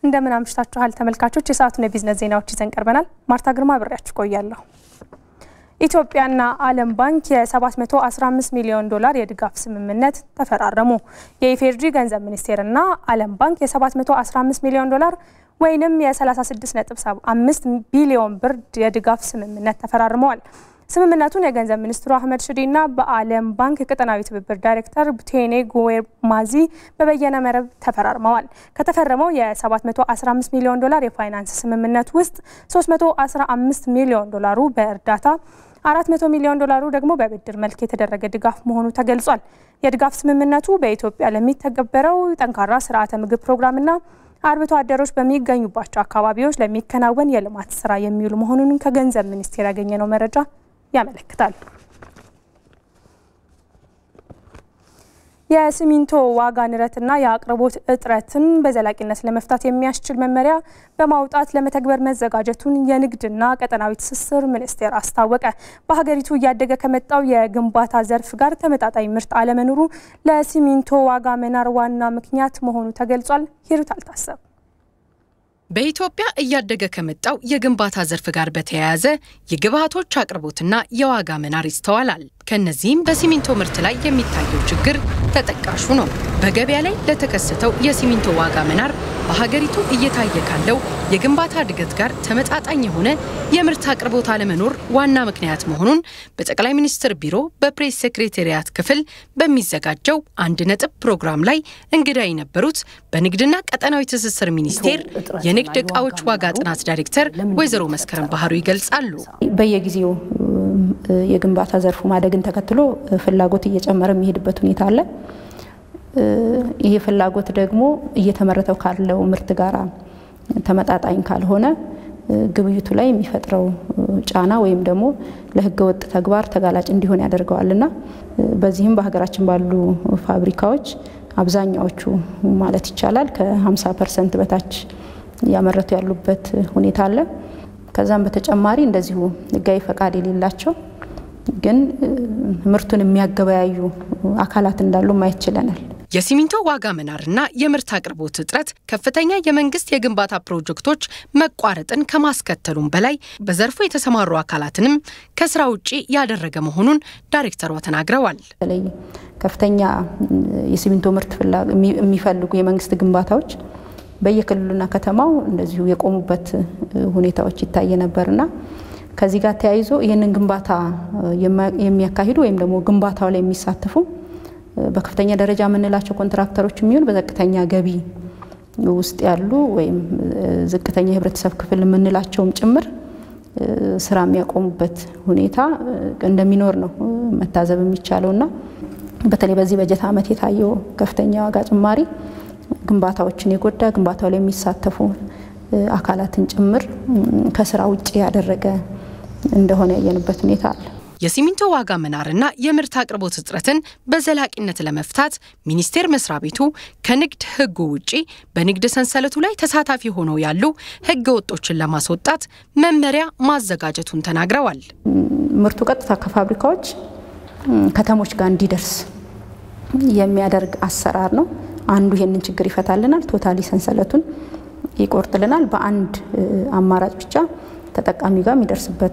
እንደምን አምሽታችኋል ተመልካቾች። የሰዓቱን የቢዝነስ ዜናዎች ይዘን ቀርበናል። ማርታ ግርማ አብሬያችሁ ቆያለሁ። ኢትዮጵያና ዓለም ባንክ የ715 ሚሊዮን ዶላር የድጋፍ ስምምነት ተፈራረሙ። የኢፌዴሪ ገንዘብ ሚኒስቴርና ዓለም ባንክ የ715 ሚሊዮን ዶላር ወይንም የ36.5 ቢሊዮን ብር የድጋፍ ስምምነት ተፈራርመዋል። ስምምነቱን የገንዘብ ሚኒስትሩ አህመድ ሽዴና በዓለም ባንክ የቀጠናዊ ትብብር ዳይሬክተር ቡቴኔ ጉዌማዚ በበየነ መረብ ተፈራርመዋል። ከተፈረመው የ715 ሚሊዮን ዶላር የፋይናንስ ስምምነት ውስጥ 315 ሚሊዮን ዶላሩ በእርዳታ 400 ሚሊዮን ዶላሩ ደግሞ በብድር መልክ የተደረገ ድጋፍ መሆኑ ተገልጿል። የድጋፍ ስምምነቱ በኢትዮጵያ ለሚተገበረው ጠንካራ ስርዓተ ምግብ ፕሮግራምና አርብቶ አደሮች በሚገኙባቸው አካባቢዎች ለሚከናወን የልማት ስራ የሚውሉ መሆኑን ከገንዘብ ሚኒስቴር ያገኘነው መረጃ ያመለክታል። የሲሚንቶ ዋጋ ንረትና የአቅርቦት እጥረትን በዘላቂነት ለመፍታት የሚያስችል መመሪያ በማውጣት ለመተግበር መዘጋጀቱን የንግድና ቀጠናዊ ትስስር ሚኒስቴር አስታወቀ። በሀገሪቱ እያደገ ከመጣው የግንባታ ዘርፍ ጋር ተመጣጣኝ ምርት አለመኖሩ ለሲሚንቶ ዋጋ መናር ዋና ምክንያት መሆኑ ተገልጿል። ሂሩት አልታሰብ በኢትዮጵያ እያደገ ከመጣው የግንባታ ዘርፍ ጋር በተያያዘ የግብዓቶች አቅርቦትና የዋጋ መናር ይስተዋላል። ከነዚህም በሲሚንቶ ምርት ላይ የሚታየው ችግር ተጠቃሹ ነው። በገበያ ላይ ለተከሰተው የሲሚንቶ ዋጋ መናር በሀገሪቱ እየታየ ካለው የግንባታ እድገት ጋር ተመጣጣኝ የሆነ የምርት አቅርቦት አለመኖር ዋና ምክንያት መሆኑን በጠቅላይ ሚኒስትር ቢሮ በፕሬስ ሴክሬታሪያት ክፍል በሚዘጋጀው አንድ ነጥብ ፕሮግራም ላይ እንግዳ የነበሩት በንግድና ቀጠናዊ ትስስር ሚኒስቴር የንግድ ዕቃዎች ዋጋ ጥናት ዳይሬክተር ወይዘሮ መስከረም ባህሩ ይገልጻሉ። በየጊዜው የግንባታ ዘርፉ ማደግን ተከትሎ ፍላጎት እየጨመረ የሚሄድበት ሁኔታ አለ። ይሄ ፍላጎት ደግሞ እየተመረተው ካለው ምርት ጋር ተመጣጣኝ ካልሆነ ግብይቱ ላይ የሚፈጥረው ጫና ወይም ደግሞ ለሕገ ወጥ ተግባር ተጋላጭ እንዲሆን ያደርገዋል እና በዚህም በሀገራችን ባሉ ፋብሪካዎች አብዛኛዎቹ ማለት ይቻላል ከ50 ፐርሰንት በታች እያመረቱ ያሉበት ሁኔታ አለ። ከዛም በተጨማሪ እንደዚሁ ሕጋዊ ፈቃድ የሌላቸው ግን ምርቱን የሚያገበያዩ አካላት እንዳሉ ማየት ችለናል። የሲሚንቶ ዋጋ መናርና የምርት አቅርቦት እጥረት ከፍተኛ የመንግስት የግንባታ ፕሮጀክቶች መቋረጥን ከማስከተሉም በላይ በዘርፉ የተሰማሩ አካላትንም ከስራ ውጪ ያደረገ መሆኑን ዳይሬክተሯ ተናግረዋል። በተለይ ከፍተኛ የሲሚንቶ ምርት የሚፈልጉ የመንግስት ግንባታዎች በየክልሉና ከተማው እንደዚሁ የቆሙበት ሁኔታዎች ይታይ ነበርና ከዚህ ጋር ተያይዞ ይህንን ግንባታ የሚያካሂዱ ወይም ደግሞ ግንባታው ላይ የሚሳተፉ በከፍተኛ ደረጃ የምንላቸው ኮንትራክተሮች የሚሆን በዝቅተኛ ገቢ ውስጥ ያሉ ወይም ዝቅተኛ የህብረተሰብ ክፍል የምንላቸውም ጭምር ስራ የሚያቆሙበት ሁኔታ እንደሚኖር ነው መታዘብ የሚቻለው እና በተለይ በዚህ በጀት ዓመት የታየው ከፍተኛ ዋጋ ጭማሪ ግንባታዎችን የጎዳ ግንባታው ላይ የሚሳተፉ አካላትን ጭምር ከስራ ውጭ ያደረገ እንደሆነ ያየንበት ሁኔታ አለ። የሲሚንቶ ዋጋ መናርና የምርት አቅርቦት እጥረትን በዘላቂነት ለመፍታት ሚኒስቴር መስሪያ ቤቱ ከንግድ ሕጉ ውጪ በንግድ ሰንሰለቱ ላይ ተሳታፊ ሆነው ያሉ ሕገ ወጦችን ለማስወጣት መመሪያ ማዘጋጀቱን ተናግረዋል። ምርቱ ቀጥታ ከፋብሪካዎች ከተሞች ጋር እንዲደርስ የሚያደርግ አሰራር ነው። አንዱ ይሄንን ችግር ይፈታልናል። ቶታሊ ሰንሰለቱን ይቆርጥልናል። በአንድ አማራጭ ብቻ ተጠቃሚ ጋር የሚደርስበት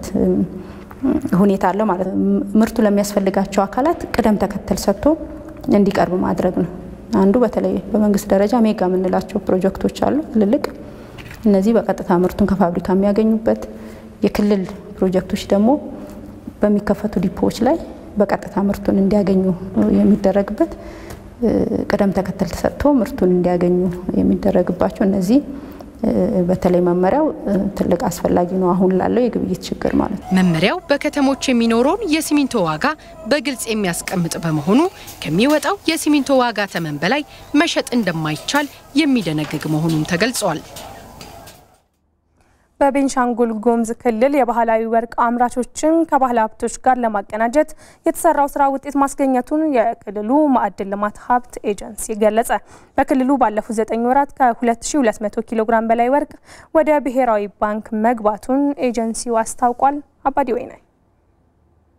ሁኔታ አለ ማለት ነው። ምርቱ ለሚያስፈልጋቸው አካላት ቅደም ተከተል ሰጥቶ እንዲቀርብ ማድረግ ነው። አንዱ በተለይ በመንግስት ደረጃ ሜጋ የምንላቸው ፕሮጀክቶች አሉ ትልልቅ። እነዚህ በቀጥታ ምርቱን ከፋብሪካ የሚያገኙበት፣ የክልል ፕሮጀክቶች ደግሞ በሚከፈቱ ዲፖዎች ላይ በቀጥታ ምርቱን እንዲያገኙ የሚደረግበት ቅደም ተከተል ተሰጥቶ ምርቱን እንዲያገኙ የሚደረግባቸው እነዚህ በተለይ መመሪያው ትልቅ አስፈላጊ ነው፣ አሁን ላለው የግብይት ችግር ማለት ነው። መመሪያው በከተሞች የሚኖረውን የሲሚንቶ ዋጋ በግልጽ የሚያስቀምጥ በመሆኑ ከሚወጣው የሲሚንቶ ዋጋ ተመን በላይ መሸጥ እንደማይቻል የሚደነግግ መሆኑን ተገልጿል። በቤንሻንጉል ጉሙዝ ክልል የባህላዊ ወርቅ አምራቾችን ከባህል ሀብቶች ጋር ለማቀናጀት የተሰራው ስራ ውጤት ማስገኘቱን የክልሉ ማዕድን ልማት ሀብት ኤጀንሲ ገለጸ። በክልሉ ባለፉት ዘጠኝ ወራት ከ2200 ኪሎ ግራም በላይ ወርቅ ወደ ብሔራዊ ባንክ መግባቱን ኤጀንሲው አስታውቋል። አባዲ ወይናይ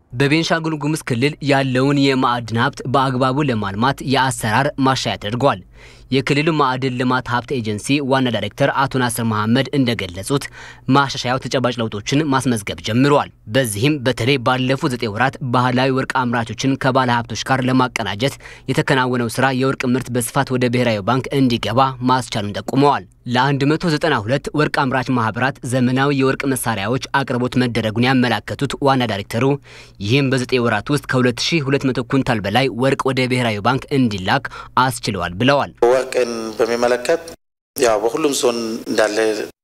በቤንሻንጉል ጉሙዝ ክልል ያለውን የማዕድን ሀብት በአግባቡ ለማልማት የአሰራር ማሻሻያ ተደርጓል። የክልሉ ማዕድን ልማት ሀብት ኤጀንሲ ዋና ዳይሬክተር አቶ ናስር መሐመድ እንደገለጹት ማሻሻያው ተጨባጭ ለውጦችን ማስመዝገብ ጀምረዋል። በዚህም በተለይ ባለፉት ዘጠኝ ወራት ባህላዊ ወርቅ አምራቾችን ከባለ ሀብቶች ጋር ለማቀናጀት የተከናወነው ስራ የወርቅ ምርት በስፋት ወደ ብሔራዊ ባንክ እንዲገባ ማስቻሉን ጠቁመዋል። ለ192 ወርቅ አምራች ማህበራት ዘመናዊ የወርቅ መሳሪያዎች አቅርቦት መደረጉን ያመላከቱት ዋና ዳይሬክተሩ ይህም በዘጠኝ ወራት ውስጥ ከ2200 ኩንታል በላይ ወርቅ ወደ ብሔራዊ ባንክ እንዲላክ አስችለዋል ብለዋል። ወርቅን በሚመለከት ያው በሁሉም ዞን እንዳለ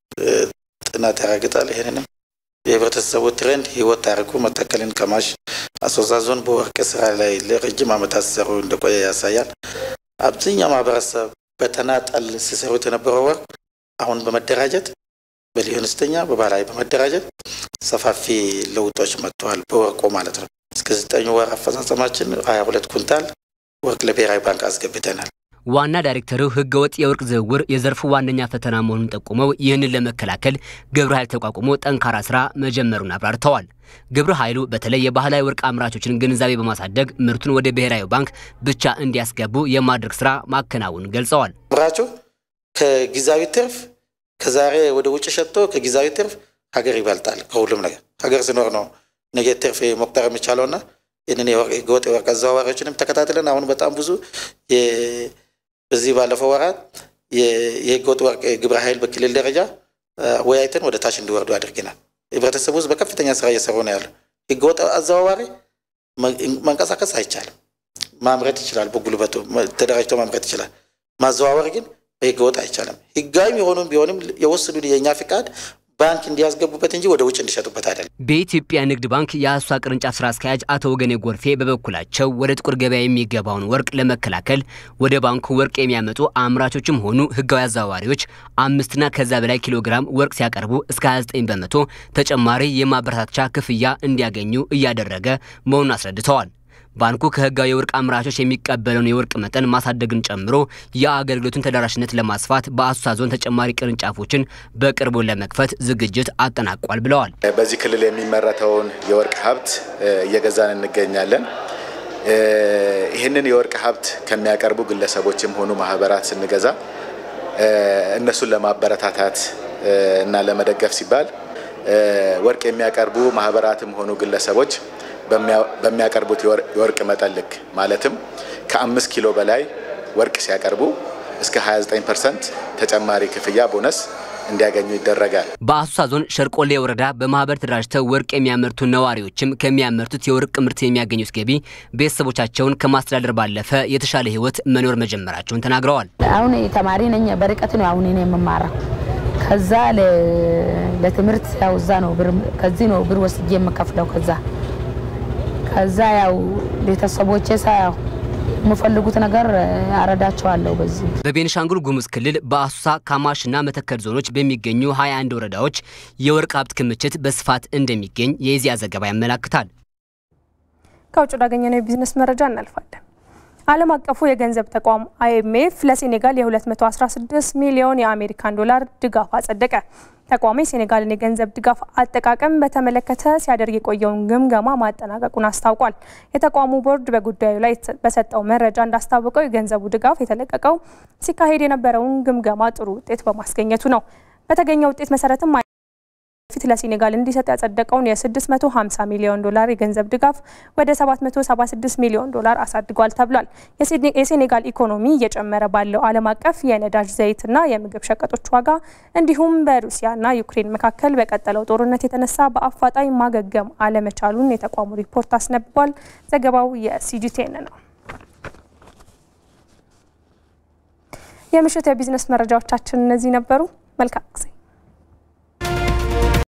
ጥናት ያረጋግጣል። ይሄንንም የህብረተሰቡ ትሬንድ ህይወት ታሪኩ መተከልን ከማሽ አሶሳ ዞን በወርቅ ስራ ላይ ለረጅም ዓመታት ሲሰሩ እንደቆየ ያሳያል። አብዛኛው ማህበረሰብ በተናጠል ሲሰሩት የነበረው ወርቅ አሁን በመደራጀት በሊሆን ስተኛ በባህላዊ በመደራጀት ሰፋፊ ለውጦች መጥተዋል። በወርቁ ማለት ነው። እስከ ዘጠኝ ወር አፈጻጸማችን ሀያ ሁለት ኩንታል ወርቅ ለብሔራዊ ባንክ አስገብተናል። ዋና ዳይሬክተሩ ህገወጥ የወርቅ ዝውውር የዘርፉ ዋነኛ ፈተና መሆኑን ጠቁመው ይህንን ለመከላከል ግብረ ኃይል ተቋቁሞ ጠንካራ ስራ መጀመሩን አብራርተዋል። ግብረ ኃይሉ በተለይ የባህላዊ ወርቅ አምራቾችን ግንዛቤ በማሳደግ ምርቱን ወደ ብሔራዊ ባንክ ብቻ እንዲያስገቡ የማድረግ ስራ ማከናወኑን ገልጸዋል። አምራቹ ከጊዜያዊ ትርፍ ከዛሬ ወደ ውጭ ሸጥቶ ከጊዜያዊ ትርፍ ሀገር ይበልጣል። ከሁሉም ነገር ሀገር ሲኖር ነው ነገ ትርፍ መቁጠር የሚቻለውና ይህንን ህገወጥ የወርቅ አዘዋዋሪዎችንም ተከታትለን አሁን በጣም ብዙ በዚህ ባለፈው ወራት የህገወጥ ወርቅ ግብረ ኃይል በክልል ደረጃ ወያይተን ወደ ታች እንዲወርዱ አድርገናል። ህብረተሰቡ ውስጥ በከፍተኛ ስራ እየሰሩ ነው ያለው። ህገወጥ አዘዋዋሪ መንቀሳቀስ አይቻልም። ማምረት ይችላል፣ በጉልበቱ ተደራጅቶ ማምረት ይችላል። ማዘዋወር ግን በህገወጥ አይቻልም። ህጋዊም የሆኑም ቢሆንም የወሰዱ የእኛ ፍቃድ ባንክ እንዲያስገቡበት እንጂ ወደ ውጭ እንዲሸጡበት አይደለም። በኢትዮጵያ ንግድ ባንክ የአሶሳ ቅርንጫፍ ስራ አስኪያጅ አቶ ወገኔ ጎርፌ በበኩላቸው ወደ ጥቁር ገበያ የሚገባውን ወርቅ ለመከላከል ወደ ባንኩ ወርቅ የሚያመጡ አምራቾችም ሆኑ ህጋዊ አዘዋዋሪዎች አምስትና ከዛ በላይ ኪሎ ግራም ወርቅ ሲያቀርቡ እስከ 29 በመቶ ተጨማሪ የማበረታቻ ክፍያ እንዲያገኙ እያደረገ መሆኑን አስረድተዋል። ባንኩ ከህጋዊ የወርቅ አምራቾች የሚቀበለውን የወርቅ መጠን ማሳደግን ጨምሮ የአገልግሎቱን ተደራሽነት ለማስፋት በአሶሳ ዞን ተጨማሪ ቅርንጫፎችን በቅርቡ ለመክፈት ዝግጅት አጠናቋል ብለዋል። በዚህ ክልል የሚመረተውን የወርቅ ሀብት እየገዛን እንገኛለን። ይህንን የወርቅ ሀብት ከሚያቀርቡ ግለሰቦችም ሆኑ ማህበራት ስንገዛ እነሱን ለማበረታታት እና ለመደገፍ ሲባል ወርቅ የሚያቀርቡ ማህበራትም ሆኑ ግለሰቦች በሚያቀርቡት የወርቅ መጠን ልክ ማለትም ከአምስት ኪሎ በላይ ወርቅ ሲያቀርቡ እስከ 29 ፐርሰንት ተጨማሪ ክፍያ ቦነስ እንዲያገኙ ይደረጋል። በአሶሳ ዞን ሸርቆሌ ወረዳ በማህበር ተደራጅተው ወርቅ የሚያመርቱ ነዋሪዎችም ከሚያመርቱት የወርቅ ምርት የሚያገኙት ገቢ ቤተሰቦቻቸውን ከማስተዳደር ባለፈ የተሻለ ህይወት መኖር መጀመራቸውን ተናግረዋል። አሁን ተማሪ ነኝ። በርቀት ነው አሁን እኔ የምማረው። ከዛ ለትምህርት ያው እዛ ነው ብር ከዚህ ነው ብር ወስጄ የምከፍለው ከዛ ከዛ ያው ቤተሰቦቼ ሳያው የምፈልጉት ነገር አረዳቸዋለሁ። በዚህ በቤኒሻንጉል ጉሙዝ ክልል በአሶሳ ካማሽና መተከል ዞኖች በሚገኙ 21 ወረዳዎች የወርቅ ሀብት ክምችት በስፋት እንደሚገኝ የኢዜአ ዘገባ ያመላክታል። ከውጭ ወዳገኘነው የቢዝነስ መረጃ እናልፋለን። ዓለም አቀፉ የገንዘብ ተቋም አይኤምኤፍ ለሴኔጋል የ216 ሚሊዮን የአሜሪካን ዶላር ድጋፍ አጸደቀ። ተቋሙ የሴኔጋልን የገንዘብ ድጋፍ አጠቃቀም በተመለከተ ሲያደርግ የቆየውን ግምገማ ማጠናቀቁን አስታውቋል። የተቋሙ ቦርድ በጉዳዩ ላይ በሰጠው መረጃ እንዳስታወቀው የገንዘቡ ድጋፍ የተለቀቀው ሲካሄድ የነበረውን ግምገማ ጥሩ ውጤት በማስገኘቱ ነው። በተገኘው ውጤት መሰረትም ፊት ለሴኔጋል እንዲሰጥ ያጸደቀውን የ650 ሚሊዮን ዶላር የገንዘብ ድጋፍ ወደ 776 ሚሊዮን ዶላር አሳድጓል ተብሏል። የሴኔጋል ኢኮኖሚ እየጨመረ ባለው ዓለም አቀፍ የነዳጅ ዘይትና የምግብ ሸቀጦች ዋጋ እንዲሁም በሩሲያና ዩክሬን መካከል በቀጠለው ጦርነት የተነሳ በአፋጣኝ ማገገም አለመቻሉን የተቋሙ ሪፖርት አስነብቧል። ዘገባው የሲጂቴን ነው። የምሽት የቢዝነስ መረጃዎቻችን እነዚህ ነበሩ። መልካም ጊዜ